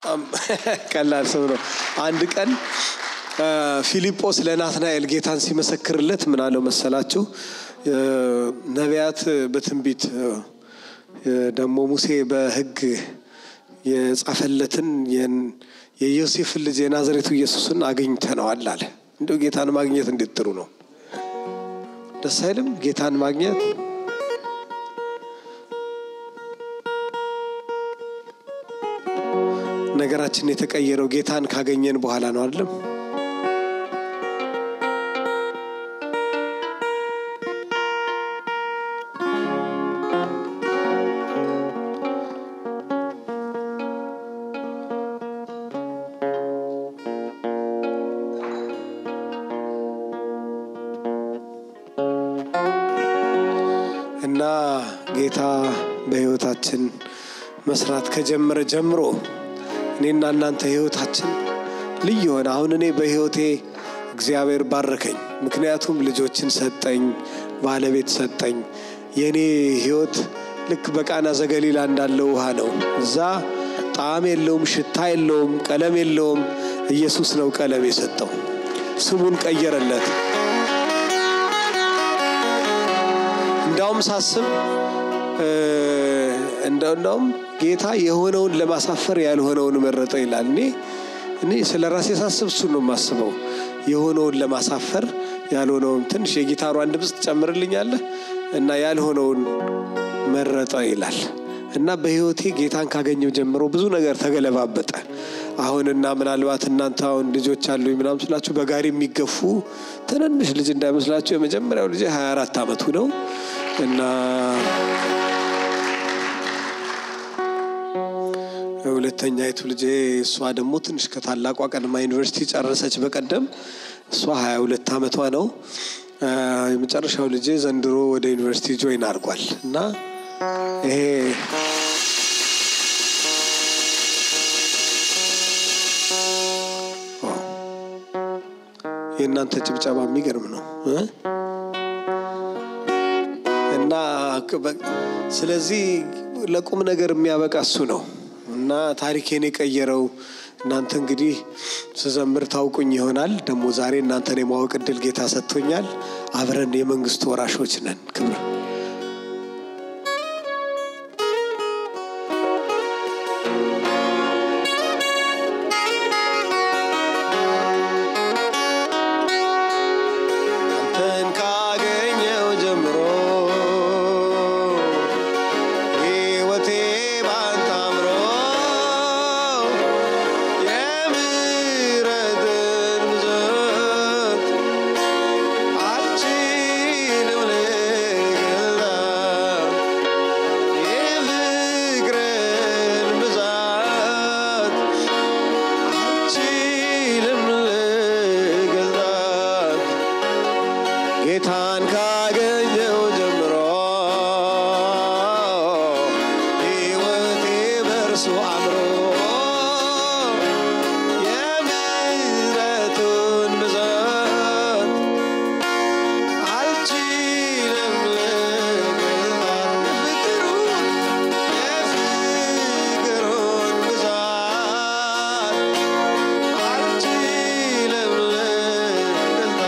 ቀላል ሰው ነው። አንድ ቀን ፊልጶስ ለናትናኤል ጌታን ሲመሰክርለት ምን አለው መሰላችሁ? ነቢያት በትንቢት ደግሞ ሙሴ በሕግ የጻፈለትን የዮሴፍን ልጅ የናዝሬቱ ኢየሱስን አግኝተነዋል አለ። እንደው ጌታን ማግኘት እንዴት ጥሩ ነው! ደስ አይልም? ጌታን ማግኘት ነገራችን የተቀየረው ጌታን ካገኘን በኋላ ነው አይደለም? እና ጌታ በሕይወታችን መስራት ከጀመረ ጀምሮ እኔና እናንተ ህይወታችን ልዩ የሆነ አሁን እኔ በህይወቴ እግዚአብሔር ባረከኝ። ምክንያቱም ልጆችን ሰጠኝ፣ ባለቤት ሰጠኝ። የእኔ ህይወት ልክ በቃና ዘገሊላ እንዳለው ውሃ ነው። እዛ ጣዕም የለውም፣ ሽታ የለውም፣ ቀለም የለውም። ኢየሱስ ነው ቀለም የሰጠው። ስሙን ቀየረለት። እንዳውም ሳስብ እንደውም ጌታ የሆነውን ለማሳፈር ያልሆነውን መረጠ ይላል። እኔ እኔ ስለ ራሴ ሳስብ እሱን ነው የማስበው። የሆነውን ለማሳፈር ያልሆነውን ትንሽ የጊታሯን ድምፅ ትጨምርልኛለህ እና ያልሆነውን መረጠ ይላል እና በህይወቴ ጌታን ካገኘው ጀምሮ ብዙ ነገር ተገለባበጠ። አሁንና ምናልባት እናንተ አሁን ልጆች አሉ ምናምን ስላችሁ በጋሪ የሚገፉ ትንንሽ ልጅ እንዳይመስላችሁ የመጀመሪያው ልጅ 24 ዓመቱ ነው እና ሁለተኛይቱ ልጄ እሷ ደግሞ ትንሽ ከታላቋ ቀድማ ዩኒቨርሲቲ ጨረሰች በቀደም። እሷ 22 ዓመቷ ነው። የመጨረሻው ልጄ ዘንድሮ ወደ ዩኒቨርሲቲ ጆይን አድርጓል እና ይሄ የእናንተ ጭብጨባ የሚገርም ነው እና ስለዚህ ለቁም ነገር የሚያበቃ እሱ ነው እና ታሪኬን የቀየረው እናንተ እንግዲህ ስዘምር ታውቁኝ ይሆናል። ደግሞ ዛሬ እናንተን የማወቅ እድል ጌታ ሰጥቶኛል። አብረን የመንግስቱ ወራሾች ነን። ክብር አንተን ካገኘው ጀምሮ ሕይወቴ ባንተ አምሮ የምሕረትን ብዛት አልችልም ልገልጣት የፍቅርን ብዛት አልችልም ልገልጣት ጌታን ካገኘው ጀምሮ ሕይወቴ በእርሱ አምሮ የምሕረቱን ብዛት አልችልም ልገልጣት የፍቅሩን የፍቅሩን ብዛት አልችልም ልገልጣት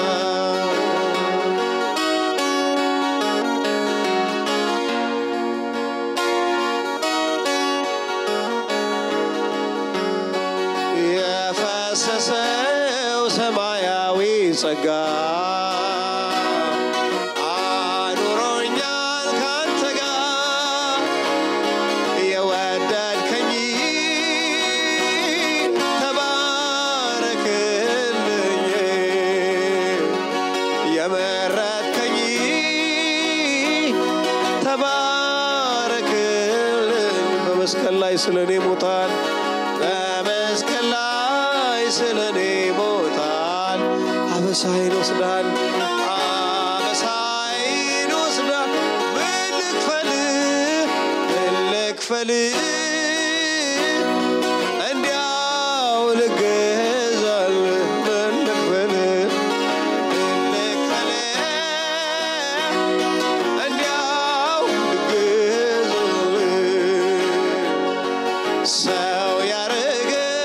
የፈሰሰው ሰማያዊ ጸጋ አኑሮኛል ካንተ ጋር የወደድከኝ ተባረክልኝ የመረጥከኝ ተባረክልኝ በመስቀል ላይ ስለ እኔ ሞታል በመስቀል ላይ ስለ እኔ ሞታል አበሳይን ወስዳል አበሳይን ወስዳል ምን ልክፈል ምን ልክፈል እንዲያው ልገዛል ምን ልክፈል ምን ልክፈል እንዲያው ልገዛል ሰው ያረገኝ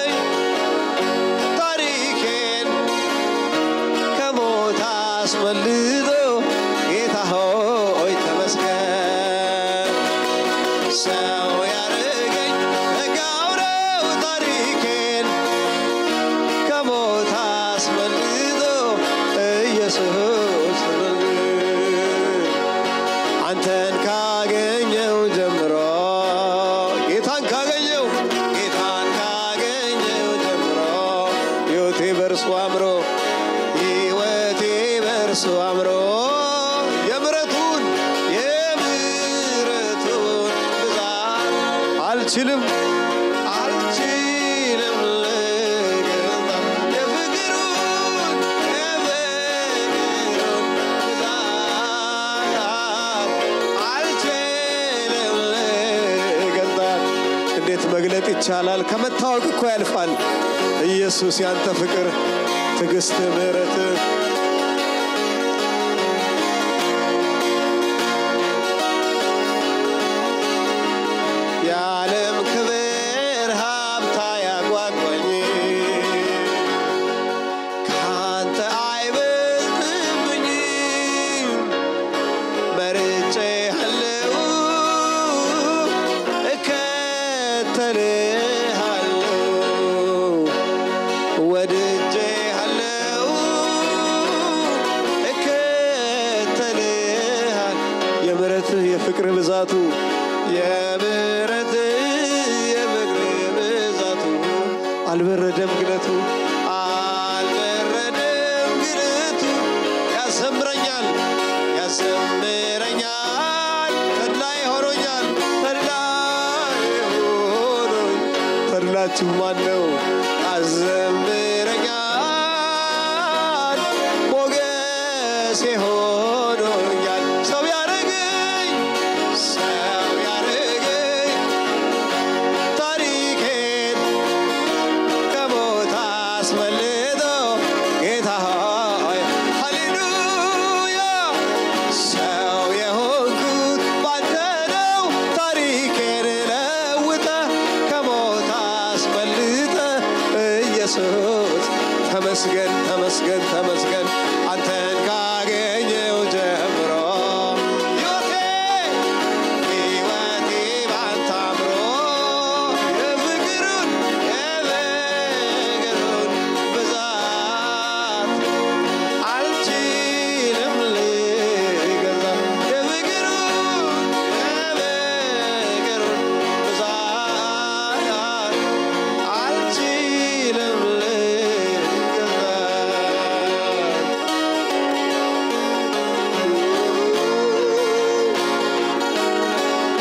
አስመልጦ ጌታ ሆይ ተመስገን። ሰው ያረገኝ ጸጋው ነው ታሪኬን ከሞት አስመልጦ ኢየሱስ አንተን ካገኘው ጀምሮ ጌታን ካገኘው ጌታን ካገኘው ጀምሮ ሕይወቴ በእርሱ አምሮ ሕይወቴ በእርሱ አምሮ የምሕረቱን የምሕረቱን ብዛት አልችልም አልችልም ልገልጣ የፍቅሩን የፍቅሩን ብዛት አልችልም ልገልጣት። እንዴት መግለጥ ይቻላል? ከመታወቅ እኮ ያልፋል። ኢየሱስ ያንተ ፍቅር፣ ትዕግስት፣ ምሕረት የዓለም ክብር ሀብታ ያጓጓኝ ከአንተ አይበልጥብኝም መርጬሃለሁ እከተልሃለሁ ወድጄሃለሁ እከተልሃል የምሕረትህ የፍቅር ብዛቱ የምሕረትህ የፍቅር ብዛቱ አልበረደም ግለቱ አልበረደም ግለቱ ያሰምረኛል ያሰምረኛል ተድላይ ሆኖኛል ተድላይ ሆኖኝ ተድላችሁ ማን ነው አዘምረኛል ሞገሴ ሆኖኛል ሰው ያረገኝ ሰው ያረገኝ ታሪኬን ከሞት አስመልጦ ጌታ ሆይ ሃሌሉያ ሰው የሆንኩት ባንተ ነው። ታሪኬን ለውጠ ከሞት አስመልጠ ኢየሱስ ተመስገን ተመስገን ተመስገን አንተን ካገኘው ጀምሮ ሕይወቴ ሕይወቴ ባንተ አምሮ የፍቅሩን የፍቅሩን ብዛት አልችልም ልገዛ የፍቅሩን የፍቅሩን ብዛት አልችልም ልገዛ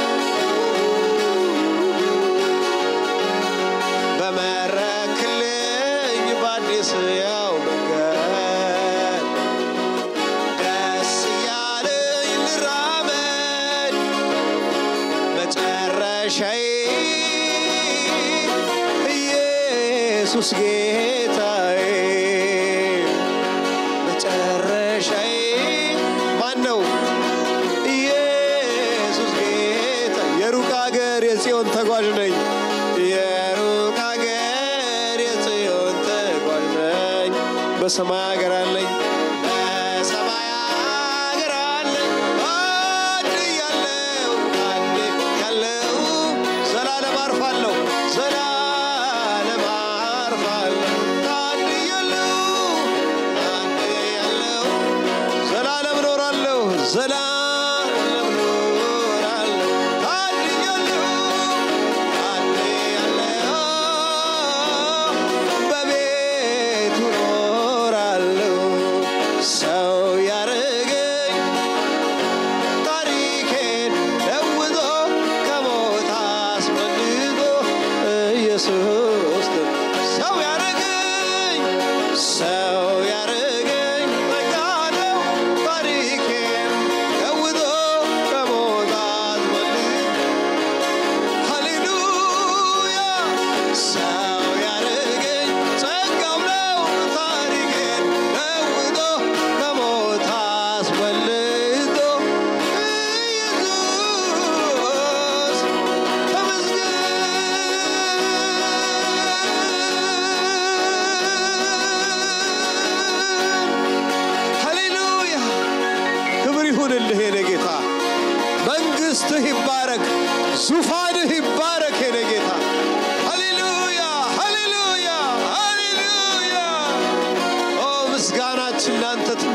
በመረክልኝ በአዲስ ያው መንገድ ደስ እያለኝ ልራመድ መጨረሻዬ ኢየሱስ ጌታዬ መጨረሻዬ ማን ነው? ኢየሱስ ጌታ የሩቅ አገር የጽዮን ተጓዥ ነኝ። የሩቅ አገር የጽዮን ተጓዥ ነኝ። በሰማይ አገር አለኝ በሰማይ አገር አለኝ አንድ ያለው አንድ ያለው ዘላለም አርፋለሁ ዘላለም አርፋለሁ አንድ ያለው አንድ ያለው ዘላለም ኖራለሁ ዘላለም ኖራለሁ ታድያለሁ ታድያለሁ በቤቱ ኖራለሁ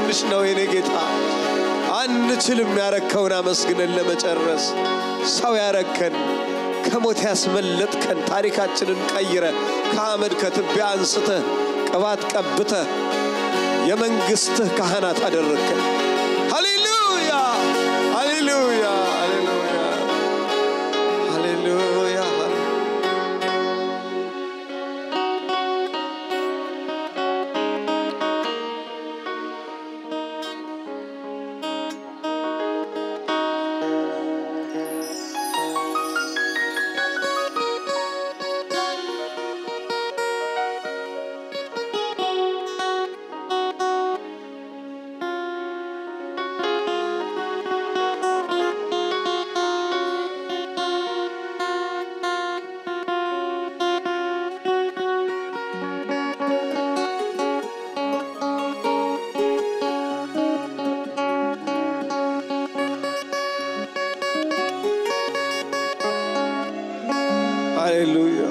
ትንሽ ነው የኔ ጌታ። አንችልም ያረከውን አመስግነን ለመጨረስ። ሰው ያረከን ከሞት ያስመለጥከን ታሪካችንን ቀይረ ከአመድ ከትቢያ አንስተህ ቅባት ቀብተህ የመንግሥትህ ካህናት አደረግከን። ሃሌሉያ ሃሌሉያ ሃሌሉያ ሃሌሉያ ሃሌሉያ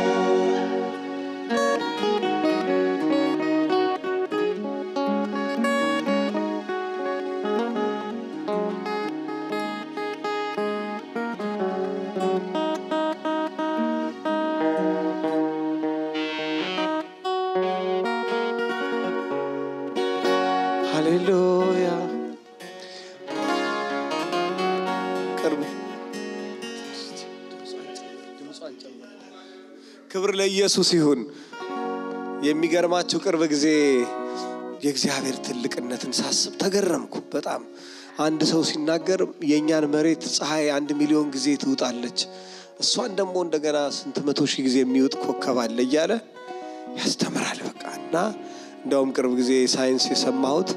ሃሌሉያ ቅርብ ክብር ለኢየሱስ ይሁን። የሚገርማችሁ ቅርብ ጊዜ የእግዚአብሔር ትልቅነትን ሳስብ ተገረምኩ በጣም። አንድ ሰው ሲናገር የእኛን መሬት ፀሐይ አንድ ሚሊዮን ጊዜ ትውጣለች፣ እሷን ደግሞ እንደገና ስንት መቶ ሺህ ጊዜ የሚውጥ ኮከብ አለ እያለ ያስተምራል። በቃ እና እንደውም ቅርብ ጊዜ ሳይንስ የሰማሁት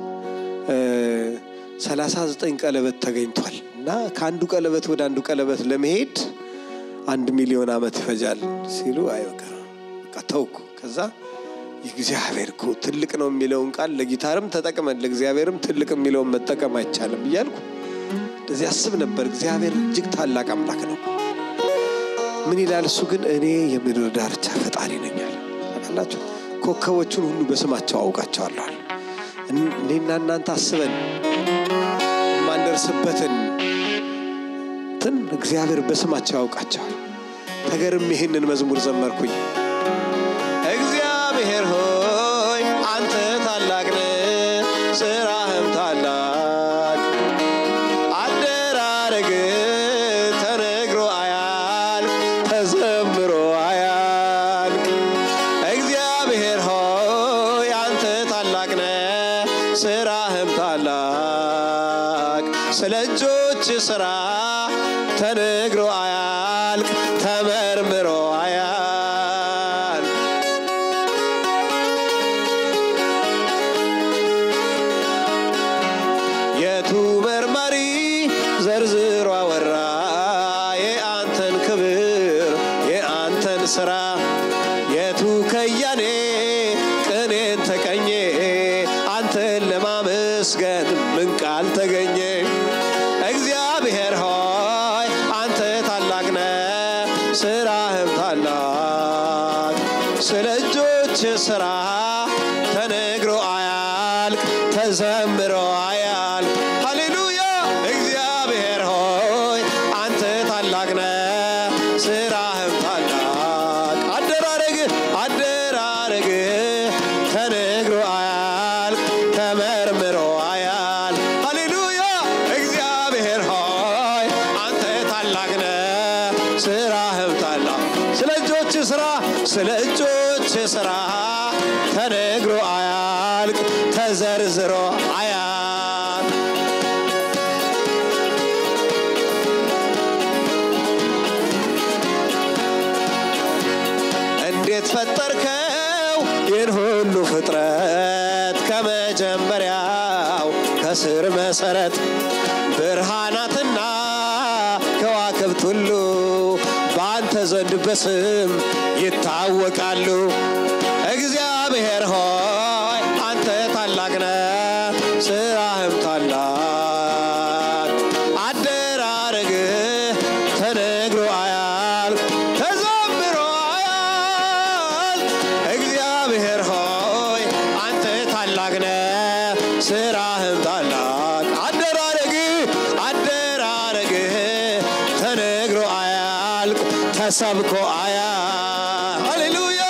ሰላሳ ዘጠኝ ቀለበት ተገኝቷል እና ከአንዱ ቀለበት ወደ አንዱ ቀለበት ለመሄድ አንድ ሚሊዮን ዓመት ይፈጃል ሲሉ አይ በቃ በቃ ተውኩ። ከዛ የእግዚአብሔር እኮ ትልቅ ነው የሚለውን ቃል ለጊታርም ተጠቅመን ለእግዚአብሔርም ትልቅ የሚለውን መጠቀም አይቻልም እያልኩ እንደዚህ አስብ ነበር። እግዚአብሔር እጅግ ታላቅ አምላክ ነው። ምን ይላል እሱ ግን እኔ የምድር ዳርቻ ፈጣሪ ነኝ አለ። ታውቃላችሁ ኮከቦቹን ሁሉ በስማቸው አውቃቸዋለሁ። እኔና እናንተ አስበን የማንደርስበትን ትን እግዚአብሔር በስማቸው ያውቃቸዋል። ተገርም ይህንን መዝሙር ዘመርኩኝ። እግዚአብሔር ሆይ አንተ ታላቅ ነህ፣ ስራህም ታላቅ አደራረግ ተነግሮ አያልቅ ተዘምሮ አያልቅ። እግዚአብሔር ሆይ አንተ ታላቅ ነህ፣ ስራህም ታላቅ ስለ እጆች ስራ ተነግሮ አያልቅ ተመርምሮ አያልቅ። የቱ መርማሪ ዘርዝሮ አወራ የአንተን ክብር የአንተን ስራ የቱ ከያኔ ቅኔን ተቀኘ አንተን ለማመስገን ምን ቃል ተገኘ? እግዚአብሔር ሆይ አንተ ታላቅ ነህ፣ ስራህም ታላቅ ስለ እጆች ስራ ተነግሮ አያልቅ ተዘምሮ አያልቅ። ሃሌሉያ እግዚአብሔር ሆይ አንተ ታላቅ ነህ፣ ስራህም ታላቅ አደራረግ አደራረግ ተነግሮ አያልቅ ተመርምሮ አያልቅ። ሃሌሉያ እግዚአብሔር ሆይ አንተ ታላቅ ነህ፣ ስራህም ታላቅ ስለ እጆች ስራ ስለ እጆች ስራ ተነግሮ አያልቅ ተዘርዝሮ አያልቅ። እንዴት ፈጠርከው ይህን ሁሉ ፍጥረት ከመጀመሪያው ከስር መሰረት ብርሃናትና ከዋክብት ሁሉ በአንተ ዘንድ በስም ይታወቃሉ። እግዚአብሔር ሆይ አንተ ታላቅ ነህ፣ ስራህም ታላቅ አደራረግህ ተነግሮ አያልቅ ተዘምሮ አያልቅ። እግዚአብሔር ሆይ አንተ ታላቅ ነህ፣ ስራ ሰብኮ አያ ሃሌሉያ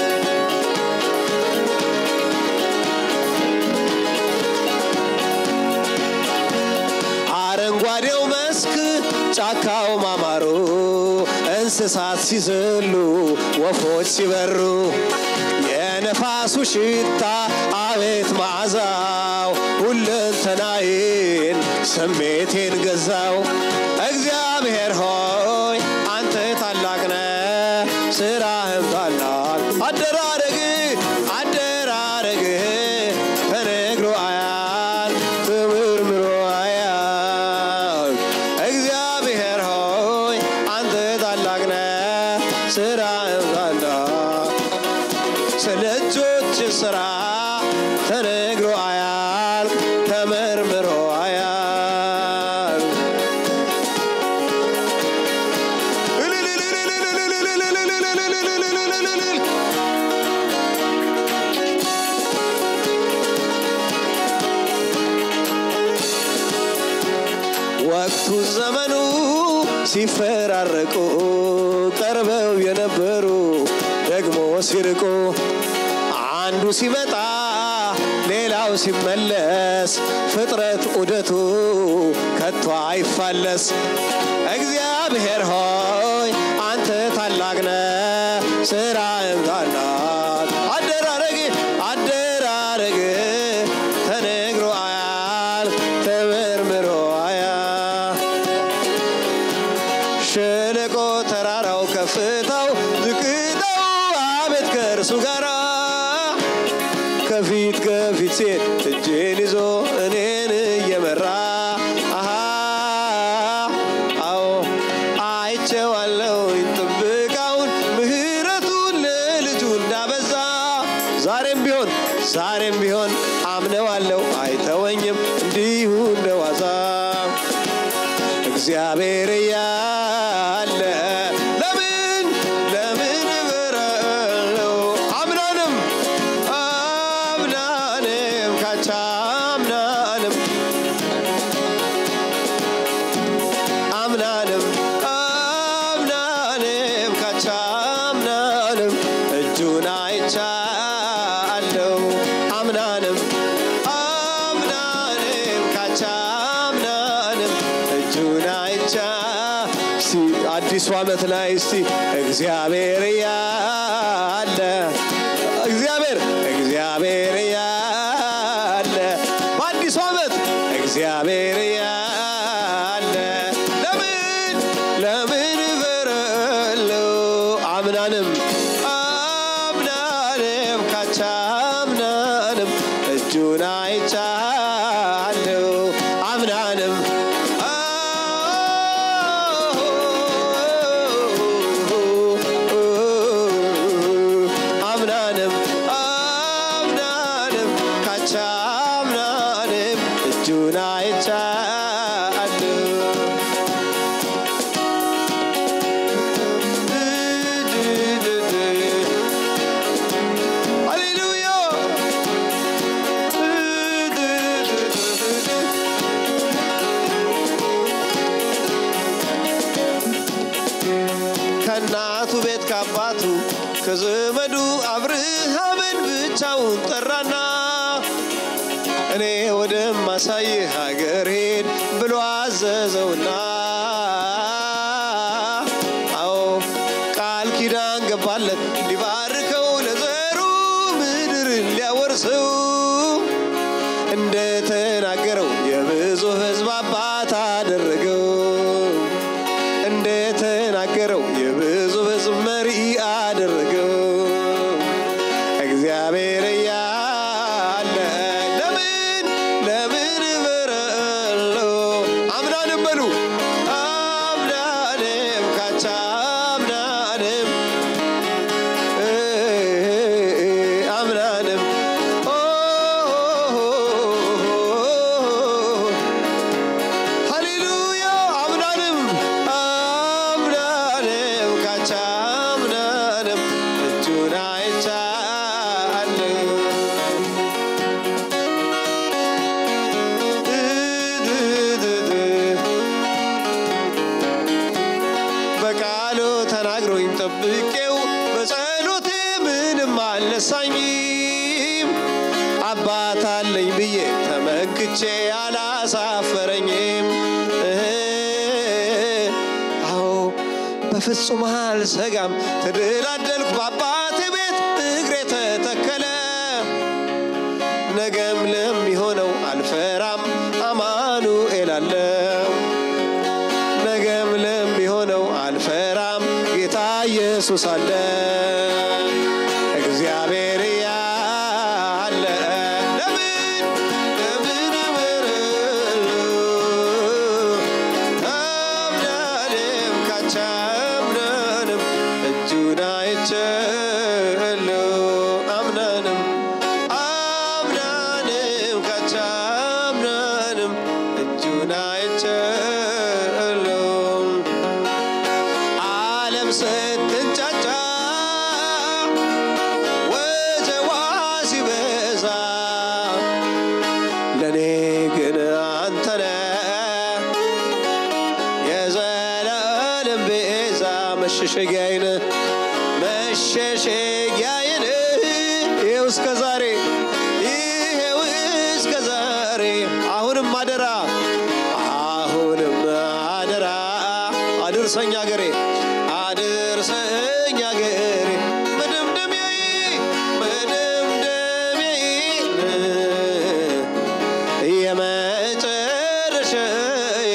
አረንጓዴው መስክ ጫካው ማማሩ እንስሳት ሲዘሉ ወፎች ሲበሩ የነፋሱ ሽታ አቤት መዓዛው ሁለንተናዬን ስሜቴን ገዛው። እግዚአብሔር ሆይ አንተ ታላቅ ነህ፣ ስራህም ታላቅ አደራረግ አደራረግ ተነግሮ አያል ተመርምሮ አያል እግዚአብሔር ሆይ አንተ ታላቅ ነህ፣ ስራህም ታላቅ ስለ እጆች ስራ ተነግሮ አያልቅ ተመርምሮ አያልቅ። ወቅቱ ዘመኑ ሲፈራረቁ ቀርበው የነበሩ ደግሞ ሲርቁ አንዱ ሲመጣ ሌላው ሲመለስ ፍጥረት ዑደቱ ከቶ አይፋለስ። እግዚአብሔር ሆይ አንተ ታላቅ ነህ፣ ስራህም ታላቅ አደራረግ አደራረግ ተነግሮ አያል ተመርምሮ አያል ሸለቆ ተራራው ከፍታው ዝቅታው አቤት ከእርሱ ጋራ ከፊት ከፊት ሴት እጄን ይዞ እኔን እየመራ አሃ አዎ አይቼዋለሁ ጥበቃውን ምሕረቱን ለልጁ እንዳበዛ ዛሬም ቢሆን ዛሬም ቢሆን አምነዋለሁ አይተወኝም እንዲሁ እንደዋዛ እግዚአብሔር እያለ ለምን ለምን እበረለው አምናንም አምናንም ካቻ አምናንም አምናንም አምናንም ካቻ አምናንም እጁን አይቻለው አምናንም አምናንም ካቻ አምናንም እጁን አይቻ እስቲ አዲሱ ዓመት ላይ እስቲ እግዚአብሔር ያለ እግዚአብሔር እግዚአብሔር ያለ በአዲሱ ዓመት እግዚአብሔር ያለ ለምን ለምን በረለው አምናንም አምናንም ካቻ አምናንም እጁን አይቻለው አምናንም አምናንም አምናንም ካቻ አምናንም እጁን አይቻለው ሃሌሉያ ከእናቱ ቤት ከአባቱ ከዘመዱ አብርሃምን ብቻውን ጠራና እኔ ወደማሳይህ ሀገር ሄድ ብሎ አዘዘውና አዎ ቃል ኪዳን ገባለት ሊባርከው ለዘሩ ምድርን ሊያወርሰው እንደተናገረው የብዙ ሕዝብ አባት አደረገው እንደተናገረው የብዙ ሕዝብ መሪ አደረገው እግዚአብሔር እያለ ለምን ለምን በረለው አምናንም በሉ አምናንም ካቻ አምናንም አምናንም ሃሌሉያ አምናንም አምናንም ካቻ አምናንም እጁን አይቻለሁ በቃሉ ተናግሮ አልረሳኝም አባት አለኝ ብዬ ተመክቼ አላሳፈረኝም። አዎ በፍጹም አልሰጋም ተደላደልኩ በአባቴ ቤት እግሬ ተተከለ። ነገም ለሚሆነው አልፈራም አማኑኤል አለው። ነገም ለሚሆነው አልፈራም ጌታ ኢየሱስ አለ። እግዚአብሔር ያለ ለምን ለምን እምራለሁ? አምናንም ካቻምናንም እጁን አይቻለሁ አምናንም አምናንም ካቻምናንም እጁን አይቻለሁ ዓለም ስትንጫጫ ወጀቧ ሲበዛ ለእኔ ግን አንተነ የዘላለም ቤዛ መሸሸጊያዬን መሸሸጊያዬን ይኸው እስከ ዛሬ ይኸው እስከ ዛሬ አሁንም አደራ አሁንም አደራ አድርሰኝ አገሬ አድርሰኝ አገሬ መደምደሚያዬ መደምደሚያዬ የመጨረሻዬ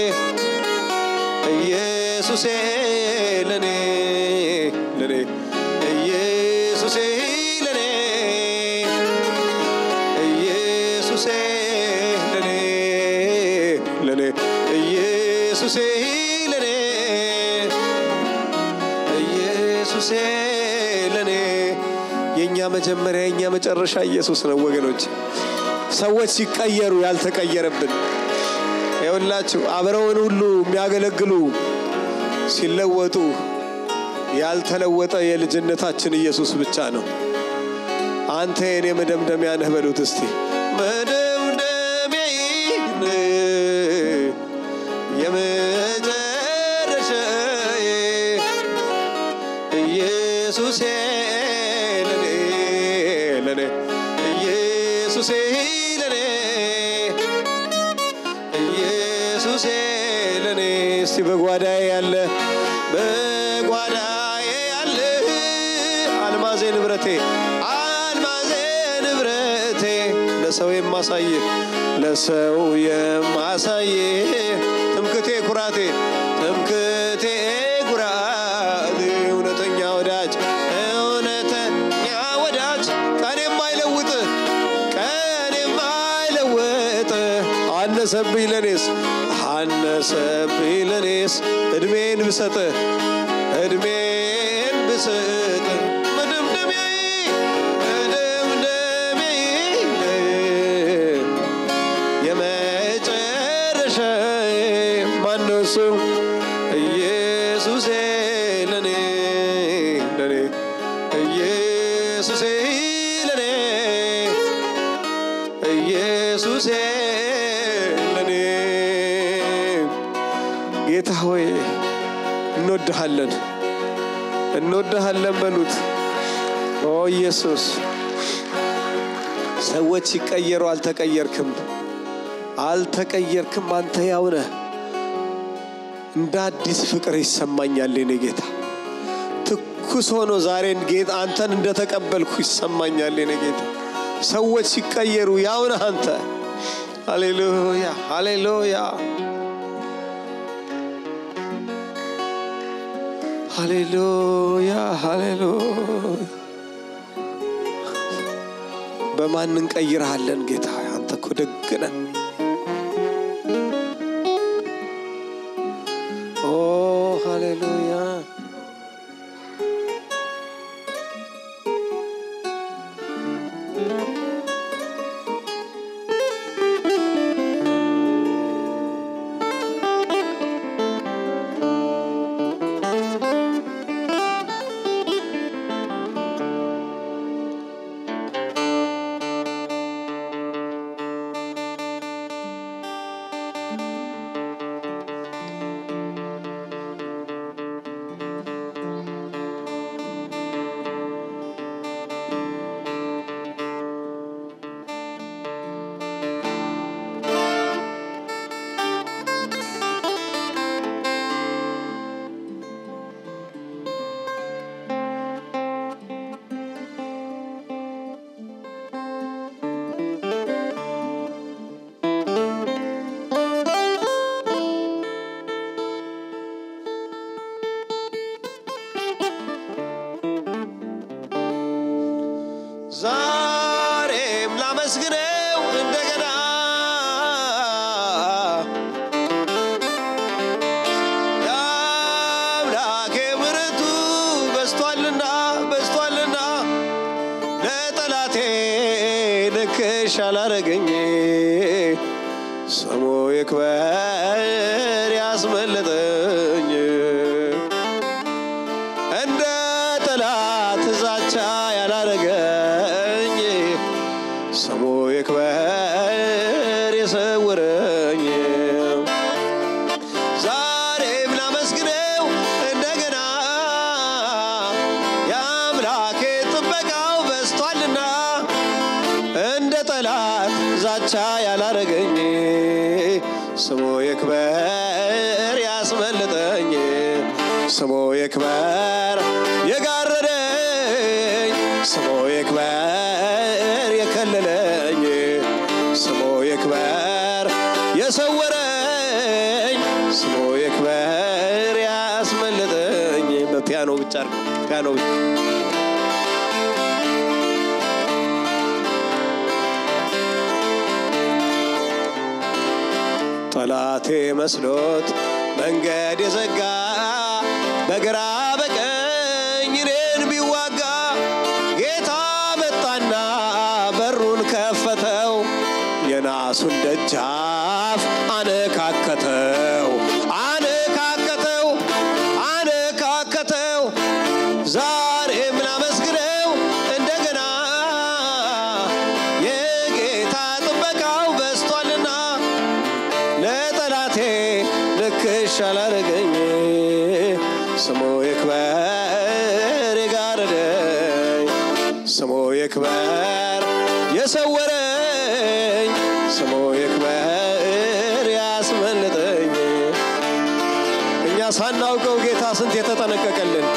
ኢየሱሴ ለኔ ለኔ ኢየሱሴ ለኔ ኢየሱሴ ለኔ ለኔ ኢየሱሴ ለኔ ኢየሱሴ ለኔ የእኛ መጀመሪያ የእኛ መጨረሻ ኢየሱስ ነው ወገኖች። ሰዎች ሲቀየሩ ያልተቀየረብን ይኸውላችሁ አብረውን ሁሉ የሚያገለግሉ ሲለወጡ ያልተለወጠ የልጅነታችን ኢየሱስ ብቻ ነው። አንተ የኔ መደምደሚያ ነህ በሉት እስቲ መደምደሚያዬ የመጨረሻዬ ኢየሱሴ ለኔ ለኔ ኢየሱሴ ለኔ ኢየሱሴ ለኔ እስቲ በጓዳዬ ያለ በጓዳዬ ያለ አልማዜ ንብረቴ አልማዜ ንብረቴ ለሰው የማሳይ ለሰው የማሳይ ትምክቴ ኩራቴ ትምክቴ ኩራቴ እውነተኛ ወዳጅ እውነተኛ ወዳጅ ቀን የማይለውጥ ቀን የማይለውጥ አነሰብኝ ለኔስ አነሰብኝ ለኔስ እድሜን ብሰጥ እድሜን ብሰጥ መደምደሚያዬ መደምደሚያዬ የመጨረሻዬ ማነው እሱ ኢየሱሴ ለኔ ለኔ ኢየሱሴ ለኔ ኢየሱሴ ለኔ ጌታ ሆይ እንወድሃለን እንወድሃለን በሉት ኦ ኢየሱስ ሰዎች ሲቀየሩ አልተቀየርክም አልተቀየርክም አንተ ያው ነህ እንደ አዲስ ፍቅር ይሰማኛል የኔ ጌታ ትኩስ ሆኖ ዛሬን ጌታ አንተን እንደተቀበልኩ ይሰማኛል የኔ ጌታ ሰዎች ሲቀየሩ ያው ነህ አንተ ሃሌሉያ ሃሌሉያ ሃሌሉያ ሃሌሉያ በማን እንቀይርሃለን ጌታ አንተ እኮ ደግ ነህ ኦ ሃሌሉያ ዛሬም ላመስግነው እንደገና የአምላኬ ምሕረቱ በስቷልና በስቷልና ለጠላቴ ንክሽ አላረገኝ ስሙ ይክበር ያስመለጠኝ እንደ ጠላት ዛቻ ያላረገኝ ስሙ ይክበር የሰወረኝ ዛሬም ላመስግነው እንደገና የአምላኬ ጥበቃው በስቷልና እንደ ጠላት ዛቻ ያላረገኝ ስሙ ይክበር ያስመልጠኝ ስሙ ይክበር የጋረደኝ ስሙ ይክበር የከለለኝ ስሙ ይክበር የሰወረኝ ስሙ ይክበር ያስመለጠኝ በፒያኖ ብቻ አድርገው፣ ፒያኖ ብቻ ጠላቴ መስሎት መንገድ የዘጋ በግራ በቀኝ እኔን ቢዋጋ ጌታ መጣና በሩን ከፈተው የናሱን ደጃፍ አነካከተው አነካከተው አነካከተው ዛሬም ላመስግነው እንደገና የጌታ ጥበቃው በስቷልና ለጠላቴ ንክሽ አላረገኝ ስሙ ይክበር የጋረደኝ ስሙ ይክበር የሰወረኝ ስሙ ይክበር ያስመለጠኝ እኛ ሳናውቀው ጌታ ስንት የተጠነቀቀልን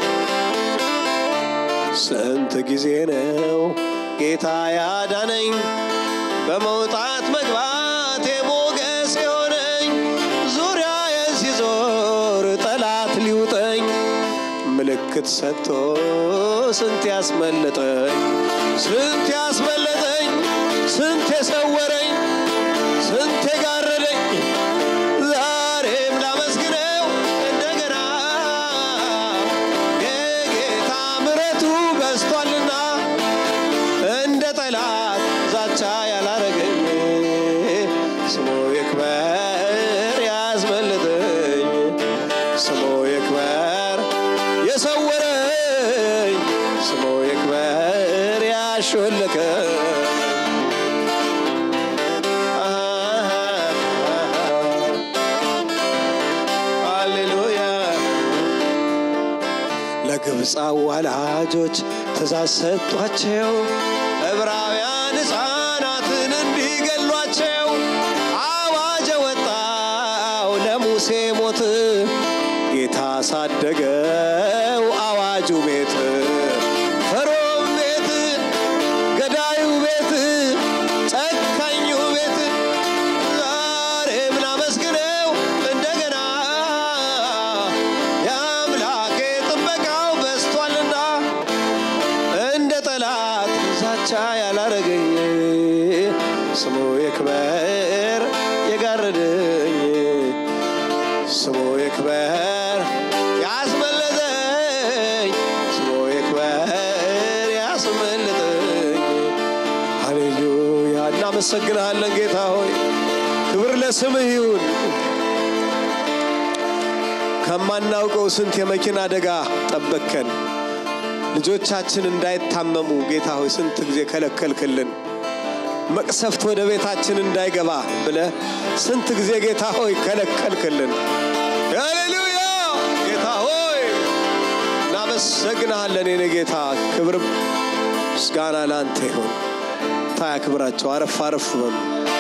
ስንት ጊዜ ነው ጌታ ያዳነኝ በመውጣት መግባት ሞገስ የሆነኝ ዙሪያ ሲዞር ጠላት ሊውጠኝ ምልክት ሰጥቶ ስንት ያስመለጠኝ ስንት ያስመለጠኝ ስንት የሰወረኝ ስንት የጋረደኝ ዛሬም ላመስግነው እንደገና የጌታ ምሕረቱ በስቷልና እንደ ጠላት ዛቻ ያላረገኝ ስሙ ይክበር ያስመልጠኝ ስሙ ይክበር የሰወረኝ ስሙ ይክበር ያሾለከኝ ሃሌሉያ ለግብፅ አዋላጆች ትእዛዝ ሰጧቸው ዕብራውያን ሕፃናትን እንዲገሏቸው አዋጅ ወጣው ለሙሴ ሞት ጌታ ሳደገው አዋጁ ቤት ፈርዖን ቤት ገዳዩ ቤት ጨካኙ ቤት ዛሬም ላመስግነው እንደገና የአምላኬ ጥበቃው በስቷልና እንደ ጠላት ዛቻ ያላረገኝ ስሙ ይክበር የጋረደኝ ስሙ ይክበር ያስመለጠኝ ስሙ ይክበር ያስመለጠኝ ሃሌሉያ እናመሰግንሃለን ጌታ ሆይ ክብር ለስምህ ይሁን ከማናውቀው ስንት የመኪና አደጋ ጠበቅከን ልጆቻችን እንዳይታመሙ ጌታ ሆይ ስንት ጊዜ ከለከልክልን መቅሰፍት ወደ ቤታችን እንዳይገባ ብለ ስንት ጊዜ ጌታ ሆይ ከለከልክልን ሃሌሉያ ጌታ ሆይ እናመሰግንሃለን የኔ ጌታ ክብር ምስጋና ለአንተ ይሁን ታያክብራቸው አረፍ አረፍ በሉ